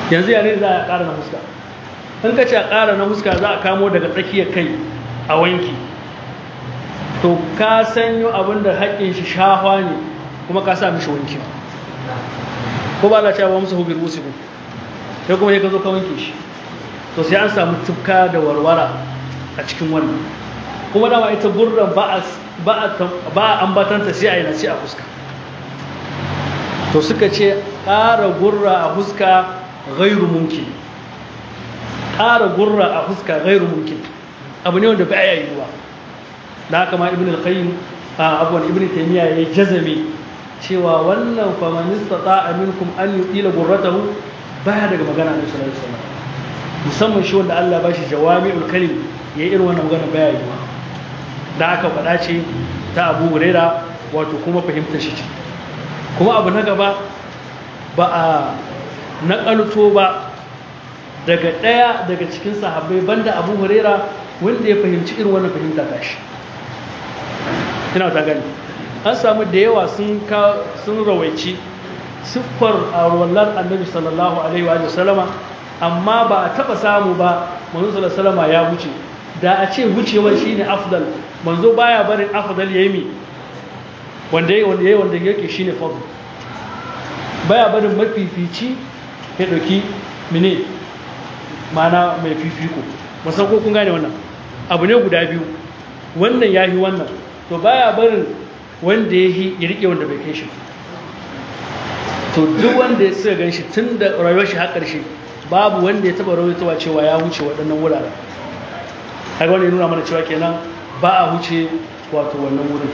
yanzu yare za a ƙara na huska in ka ce a ƙara na huska za a kamo daga tsakiyar kai a wanki to ka sanyo abin da haƙƙin shi shahwa ne kuma ka sa mishi wanki ko ba la cewa musu hubir musu ku sai kuma ya ka zo ka wanke shi to sai an samu tufka da warwara a cikin wannan kuma dama ita gurran ba a ambatanta sai a yi nasi a fuska to suka ce ƙara gurra a fuska gairu mumkin ƙara gurra a fuska gairu mumkin abu ne wanda ba ya yi ruwa da haka ma ibn al-qayyim a abuwan ibn taymiya ya jazame cewa wannan famanista ta aminkum an yuqila gurratahu baya daga magana na sallallahu alaihi wasallam musamman shi wanda Allah ba shi jawami'ul kalim ya irin wannan magana baya yi da aka faɗa ce ta Abu Huraira wato kuma fahimtar shi ce kuma abu na gaba ba a naƙalto ba daga ɗaya daga cikin sahabbai banda Abu Huraira wanda ya fahimci irin wannan fahimta ta shi ina ta gani an samu da yawa sun sun rawaici siffar a wallar annabi sallallahu alaihi wa sallama amma ba a taba samu ba manzo sallallahu ya wuce da a ce wucewar shine afdal manzo baya barin afdal yayi mi wanda yayi wanda yayi wanda yake shine fadl baya barin mafifici ya dauki mine mana mai fifiko musan ko kun gane wannan abu ne guda biyu wannan yahi wannan to baya barin wanda yahi ya rike wanda bai kai shi to duk wanda ya suka gan shi tun da rayuwar shi har ƙarshe babu wanda ya taba rawaitowa cewa ya wuce waɗannan wuraren haka wanda ya nuna mana cewa kenan ba a wuce wato wannan wurin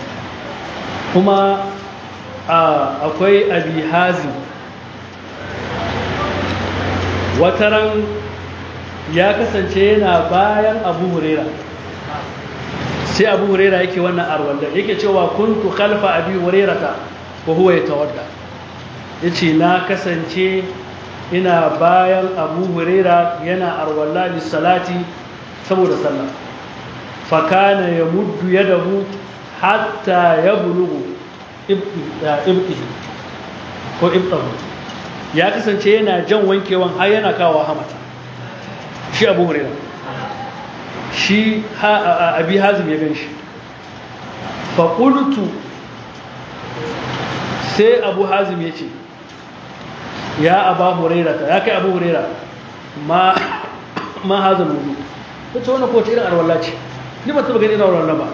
kuma akwai abi hazim wataran ya kasance yana bayan abu hurera sai abu hurera yake wannan arwallar yake cewa kuntu khalfa abi hurerata wa huwa yatawadda yace na kasance ina bayan abu huraira yana arwalla salati saboda sallah fakana ya muddu ya dahu hatta ya bulugu ibtihi ko ibtahu ya kasance yana jan wankewan har yana kawo hamata shi abu huraira shi abi hazim ya gan shi faƙultu sai abu hazim ya ce ya aba hurairata ya kai abu huraira ma ma hazal wudu wace wannan ko irin arwalla ce ni ba taba gani irin arwalla ba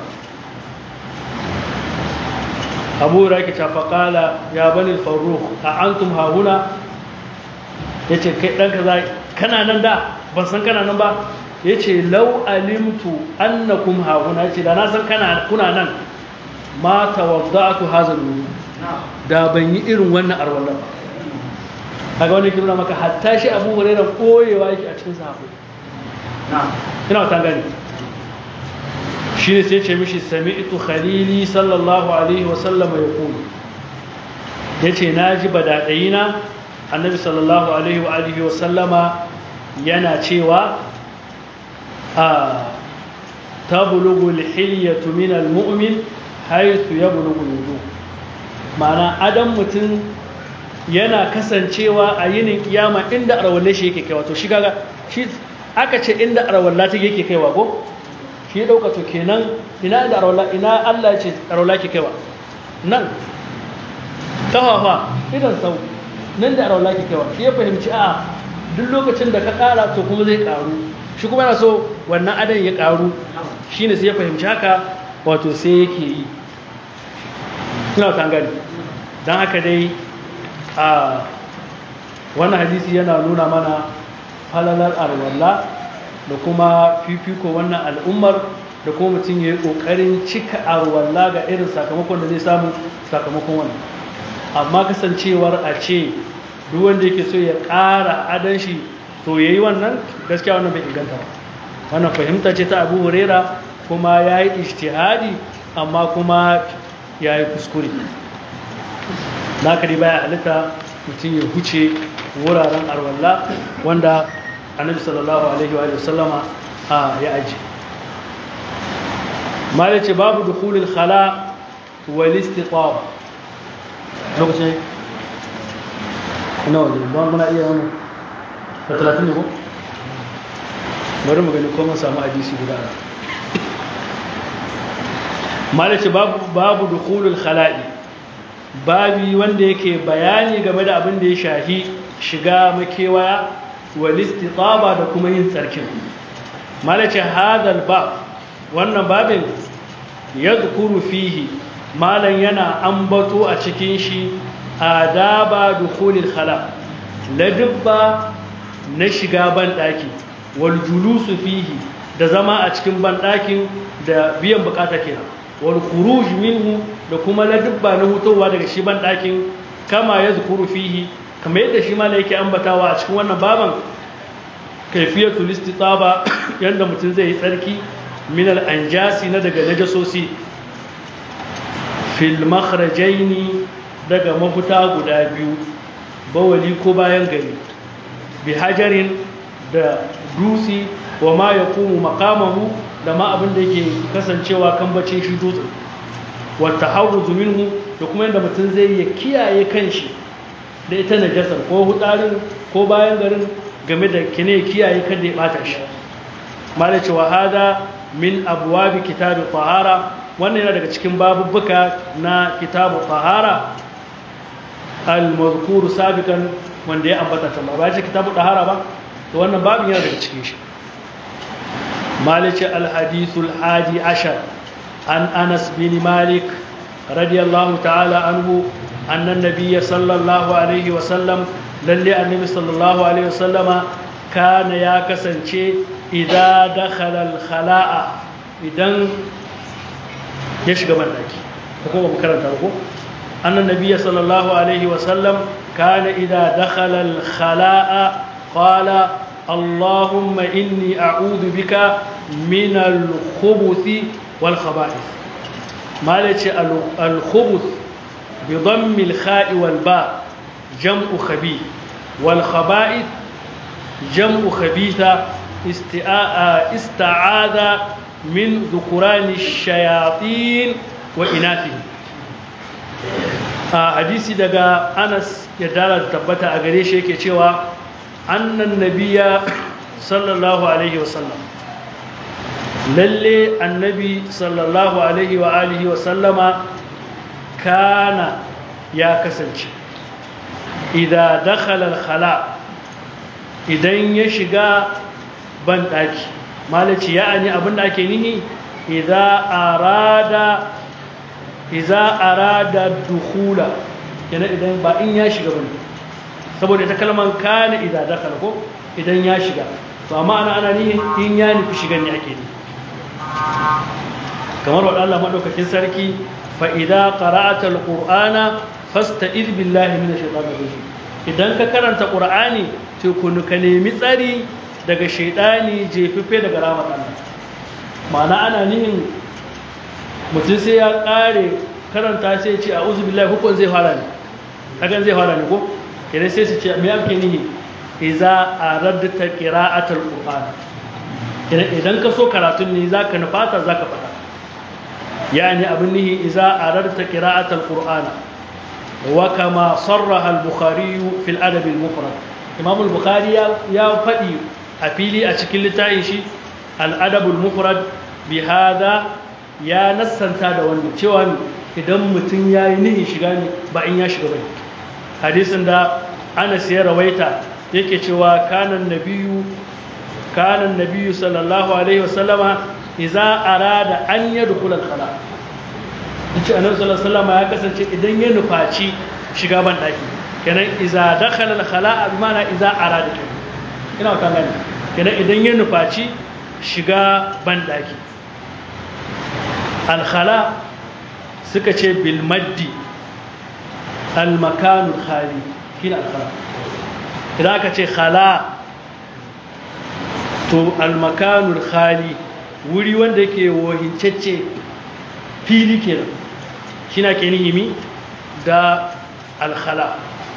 abu huraira ke tafa kala ya bani farruh a antum hahuna yace kai dan kaza kana nan da ban san kana nan ba yace law alimtu annakum hahuna yace da na san kana kuna nan ma tawadda'tu hazal wudu da ban yi irin wannan arwalla ba kaga wani kiruna maka hatta shi abu hurairah koyewa yake a cikin sahabbai ina ta gani shi ne sai ce mishi sami'tu khalili sallallahu alaihi wa sallama yaqulu yace naji badadayina annabi sallallahu alaihi wa alihi wa sallama yana cewa a tablughu al-hilyatu min al-mu'min haythu yablughu al-wudu ma'ana adam mutum yana kasancewa a yinin kiyama inda arwalle shi yake kaiwa to shi kaga shi aka ce inda arwalla ta yake kaiwa ko shi ya dauka to kenan ina da arwalla ina Allah ce arwalla ke kaiwa nan kafafa idan sau nan da arwalla ke kaiwa shi ya fahimci a duk lokacin da ka kara to kuma zai karu shi kuma yana so wannan adan ya karu shine sai ya fahimci haka wato sai yake yi ina kan gani dan haka dai a wannan hadisi yana nuna mana falalar arwalla da kuma fifiko wannan al'ummar da kuma mutum ya yi ƙoƙarin cika arwalla ga irin sakamakon da zai samu sakamakon wannan amma kasancewar a ce duk wanda yake so ya ƙara adan shi to ya yi wannan gaskiya wannan bai inganta ba wannan fahimta ce ta abu hurera kuma ya yi ishtihadi amma kuma ya yi kuskure na kari baya halitta mutum ya huce wuraren arwalla wanda annabi sallallahu alaihi wa sallama ya aji mala ce babu dukhulul khala wal istitab lokacin ina waje ba muna iya wani da talatin ne ko bari mu gani ko mun samu hadisi guda malaci babu babu dukhulul khala'i babi wanda yake bayani game da abin da ya shahi shiga makewaya wal istitaba da kuma yin tsarkin malaci hadal bab wannan babin yadhkuru fihi malan yana ambato a cikin shi adaba dukhulil khala ladabba na shiga ban daki wal julusu fihi da zama a cikin ban dakin da biyan bukata kenan wal khuruj minhu da kuma ladabba na hutowa daga shi ban dakin kama yadhkuru fihi kama yadda shi mala yake ambatawa a cikin wannan baban kaifiyatul istitaba yanda mutum zai yi tsarki min al anjasi na daga najasosi fil makhrajaini daga mafuta guda biyu bawali ko bayan gari bi hajarin da dusi wa ma ya kuma makamahu da ma abin da yake kasancewa kan bacin shi dutsen wata hauru minhu da kuma yadda mutum zai ya kiyaye kanshi da ita najasar ko hudarin ko bayan garin game da kine kiyaye kada ya bata shi malace wa hada min abwabi kitabi tahara wannan yana daga cikin babubbuka na kitabu tahara al-mazkuru sabiqan wanda ya ambata ta ba ce kitabu tahara ba to wannan babin yana daga cikin shi malice al-hadithul hadi ashar an anas bin malik radiyallahu ta'ala anhu anna nabiyya sallallahu alaihi wa sallam lalle annabi sallallahu alaihi wa sallama kana ya kasance idza dakhala al-khala'a idan ya shiga bandaki ko ba karanta ko anna nabiyya sallallahu alaihi wa sallam kana idza dakhala al-khala'a qala اللهم إني أعوذ بك من الخبث والخبائث ما الخبث بضم الخاء والباء جمع خبيث والخبائث جمع خبيثة استعاذ من ذكران الشياطين وإناثهم hadisi daga Anas ya dala tabbata a gare shi yake cewa annan nabiya sallallahu alaihi wasallam lalle annabi sallallahu alaihi wa alihi wasallama kana ya kasance idan dakhala al-khala idan ya shiga ban daki malaci ya'ani abinda ake nihi idza arada idza arada dukhula yana idan ba in ya shiga bane saboda ita kalman kana idza dakhala ko idan ya shiga to amma ana ana nihin in ya nufi shigan ne ake ni kamar wa Allah madaukakin sarki fa idza qara'ata alqur'ana fasta'iz billahi minash shaitanir rajim idan ka karanta qur'ani to kun ka nemi tsari daga shaidani jefife daga rahmat Allah ma'ana ana nihin mutum sai ya kare karanta sai ya ce a'udhu billahi hukun zai fara ne hakan zai fara ne ko idan sai su ce me ake nihi iza aradta qira'atul qur'an idan ka so karatun ne zaka nufata zaka fada yani abin nihi iza aradta qira'atul qur'an wa kama sarraha al-bukhari fi al-adab al-mufrad imam al-bukhari ya fadi a fili a cikin littafin shi al-adab al-mufrad bi hada ya nassanta da wannan cewa idan mutum yayi nihin shiga ne ba in ya shiga bane hadisin da Anas ya rawaita yake cewa kanan nabiyu kanan nabiyu sallallahu alaihi wasallama idza arada an yadkhula al-khala yace annabi sallallahu alaihi wasallama ya kasance idan ya nufaci shiga ban daki kenan idza dakhala al-khala bi ma'ana idza arada kenan ina kan gani kenan idan ya nufaci shiga ban daki al-khala suka ce bil maddi al-makanu khali shine al-khala idan aka ce khala to al-makanu khali wuri wanda yake wahincacce fili kenan shine ke nihimi da al-khala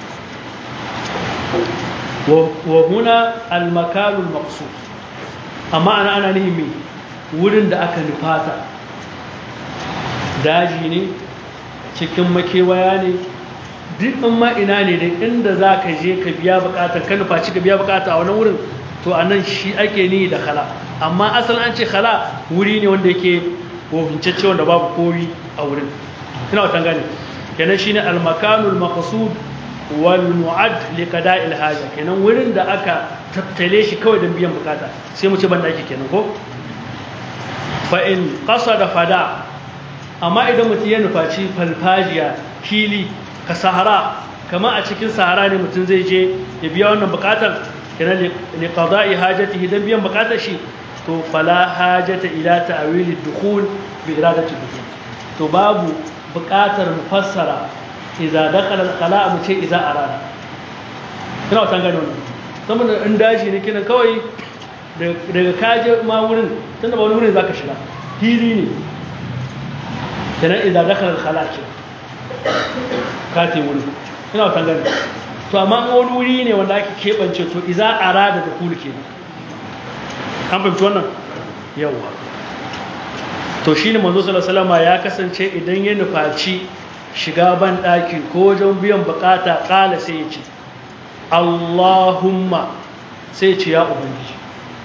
wa huna al-makanu al-maqsud amma ana ana nihimi wurin da aka nufata daji ne cikin makewaya ne duk in ma ina ne da inda za ka je ka biya bukatar ka nufaci ka biya bukata a wani wurin to a nan shi ake ni da khala amma asalin an ce khala wuri ne wanda yake wohincacce wanda babu kowi a wurin ina wata gane kenan shine al-makanul maqsud wal mu'ad li qada'il haja kenan wurin da aka tattale shi kawai don biyan bukata sai mu ce ban daki kenan ko fa in qasada fada amma idan mutum ya nufaci falfajiya fili ka sahara kama a cikin sahara ne mutum zai je ya biya wannan bukatar kenan li qada'i hajatihi dan biyan bukatar shi to fala hajata ila ta'wil ad-dukhul bi iradati dukhul to babu bukatar mufassara idza dakhala al-qala' mu ce idza arada kina wata gane wannan saboda in daji ne kina kawai daga kaje ma wurin tunda ba wani wurin zaka shiga fili ne kenan idza dakhala al-qala' ce kate wurin ina wata gane to amma wani wuri ne wanda ake keɓance to iza arada da kulu ke an fahimci wannan yawa to shi ne manzo salasalama ya kasance idan ya nufaci shiga ban ɗaki ko wajen biyan bukata ƙala sai ya ce allahumma sai ya ce ya ubangiji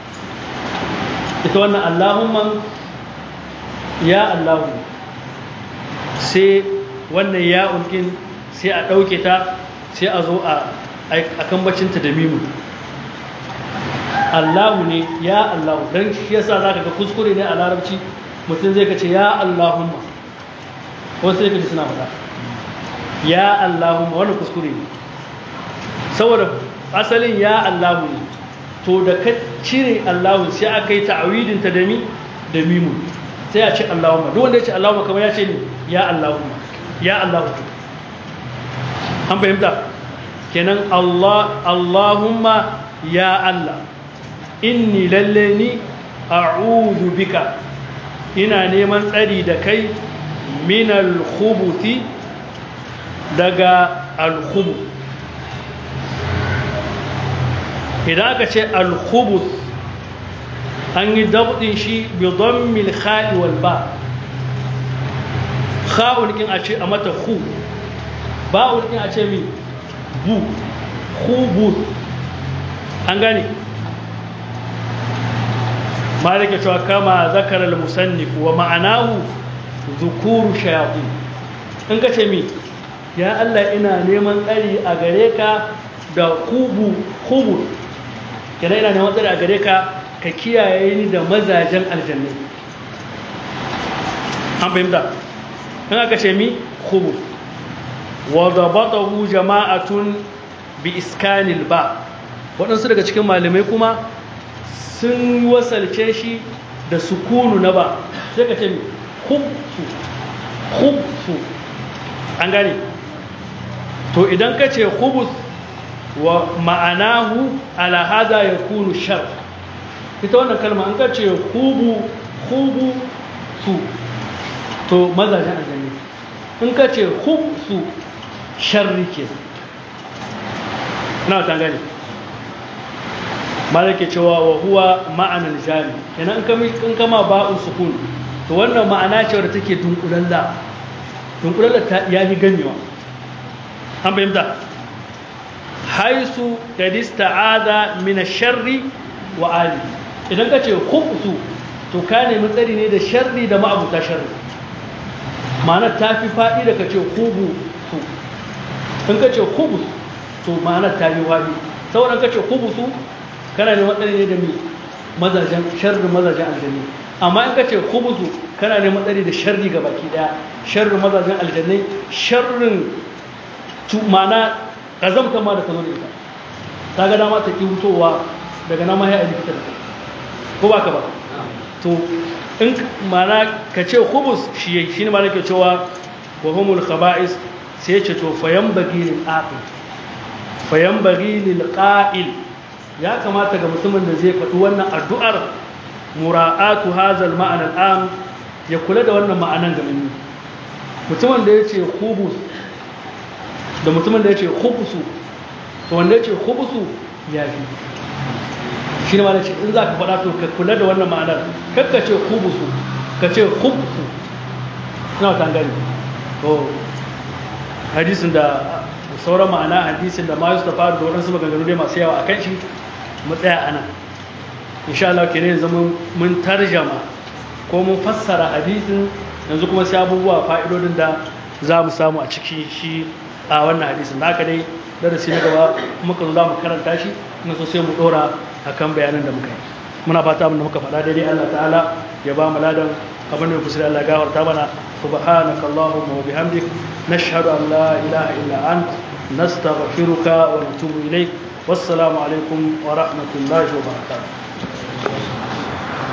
ita wannan allahumman ya allahu sai wannan ya ulkin sai a ɗauke ta sai a zo a kambacinta da mimu Allahu ne ya Allahu don shi yasa za ka ga kuskure ne a larabci mutum zai kace ya Allahumma wasu sai ka ji suna faɗa ya Allahumma wani kuskure ne saboda asalin ya Allahu ne to da ka cire Allahu sai aka yi ta'awidinta da mi da mimu sai a ce Allahumma duk wanda ya ce Allahumma kamar ya ce ne ya Allahumma ya Allahu an fahimta kenan Allah Allahumma ya Allah inni lalle ni a'udhu bika ina neman tsari da kai min al-khubuthi daga al-khubuth idan aka ce al-khubuth an yi dabdin shi bi dhammil kha'i wal ba kha'un kin a ce a mata khu ba'ul din a ce mi bu khubuth an gane malike cewa kama zakara al-musannif wa ma'anahu dhukuru shayatin in ka ce mi ya Allah ina neman tsari a gare ka da kubu kubu kina ina neman tsari a gare ka ka kiyaye ni da mazajen aljanna an fahimta in aka ce mi kubu wadabatahu jama'atun bi iskanil ba waɗansu daga cikin malamai kuma sun wasalce shi da sukunu na ba sai ka ce hubsu hubsu an gane to idan ka ce hubus wa ma'anahu ala hada ya kunu shar ita wannan kalma an ka ce hubu hubu su to mazajen aljanni in ka ce hubsu sharri ke na ta gani malaka cewa wa huwa ma'anar jami yana in kama ba'un sukun to wannan ma'ana ce wadda take dunkulalla dunkulalla ta ya yi ganewa an fahimta haisu kadista ada mina sharri wa ali idan ka ce hubsu to ka nemi tsari ne da sharri da ma'abuta sharri ma'anar ta fi faɗi da ka ce hubu su in ka ce hubus to ma'anar ta yi waɗi sauran ka ce hubusu kana neman tsari ne da mai mazajen sharri mazajen aljanni amma in ka ce hubusu kana neman tsari da sharri ga baki daya sharri mazajen aljannai sharrin ma'ana ƙazamta ma da ka zo da ita ta ga dama ta ƙi hutowa daga nama ya likita da ko ba ka ba to in ma'ana ka ce hubus shi yayi shi ne ma nake cewa wa humul khaba'is sai ya ce to fayan bagi lil aqil fayan bagi lil qa'il ya kamata ga mutumin da zai faɗi wannan addu'ar mura'atu hazal ma'ana al'am ya kula da wannan ma'anan ga mini mutumin da ya ce hubus da mutumin da ya ce hubusu to wanda ya ce hubusu ya fi shi ne ma ce in za ka faɗa to ka kula da wannan ma'anar kakka ce hubusu ka ce hubusu ina wata gani to hadisin da sauran ma'ana hadisin da ma yustafa da waɗansu maganganu dai masu yawa a kan shi mu tsaya ana insha Allah ke ne zama mun tarjama ko mun fassara hadisin yanzu kuma sai abubuwa fa'idodin da za mu samu a ciki shi a wannan hadisin da haka dai darasi na gaba muka zo za mu karanta shi na so sai mu dora akan bayanan da muka yi muna fata abin da muka faɗa daidai Allah ta'ala ya ba mu ladan abin da ya kusa Allah gafarta mana subhanaka allahumma wa bihamdik nashhadu an la ilaha illa ant nastaghfiruka wa natubu ilayk wassalamu alaikum wa rahmatullahi wa barakatuh